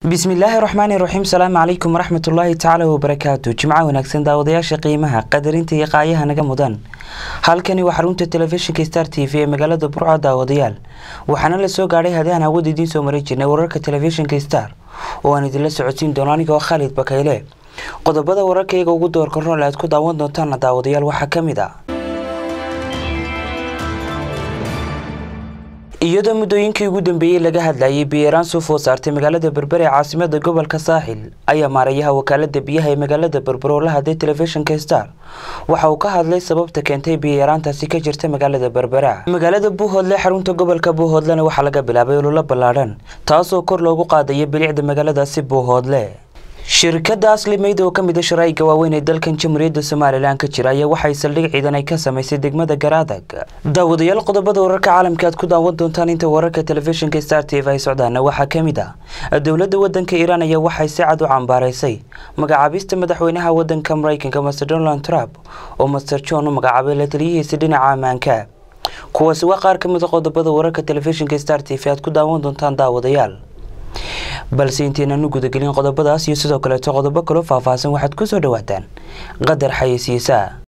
bismillaahi raxmaani raxiim salaamu calaykum waraxmatullaahi tacaala wabarakaatu jimco wanaagsan daawadayaasha qiimaha qadarinta iyo qaayaha naga mudan halkani waa xarunta telefishinka star t v ee magaalada burco daawadayaal waxaana la soo gaadhay hadaan hawada idiin soo marin jirnay wararka telefishinka star oo aan idinla socodsiin doono anigoo khaalid bakayle qodobada wararkayga ugu doorka rool aad ku daawan doontaana daawadayaal waxaa ka mid ah iyadoo muddooyinkii ugu dambeeyey laga hadlayay biyeeraan soo food saartay magaalada berbere ee caasimada gobolka saaxil ayaa maarayaha wakaalada biyaha ee magaalada berbere oo la hadlay telefishinka star waxa uu ka hadlay sababta keentay biyeeraantaasi ka jirta magaalada berbera magaalada buuhoodle xarunta gobolka buuhoodlena waxaa laga bilaabay ololo ballaadhan taasoo kor loogu qaadaya bilicda magaaladaasi buuhoodle shirkadda aslimayd oo ka mid a sharaa'iga waaweyn ee dalkan jamhuuriyadda somalilan ka jira ayaa waxay saldhig ciidan ay ka samaysay degmada garaadag daawadayaal qodobada wararka caalamka aad ku daawan doontaan inta wararka telefishinka star t v ay socdaana waxaa ka mid ah dowladda wadanka iiraan ayaa waxay si cad u cambaaraysay magacaabista madaxweynaha wadanka maraykanka master donald trump oo master john u magacaabay la taliyihiisa dhinaca ammaanka kuwaasi waa qaar ka mid a qodobada wararka telefishinka star t v aad ku daawan doontaan daawadayaal balse intaynan u gudagelin qodobadaas iyo sidoo kaleeto qodobo kaloo faahfaahsan waxaad ku soo dhawaataan qadar xayeysiisa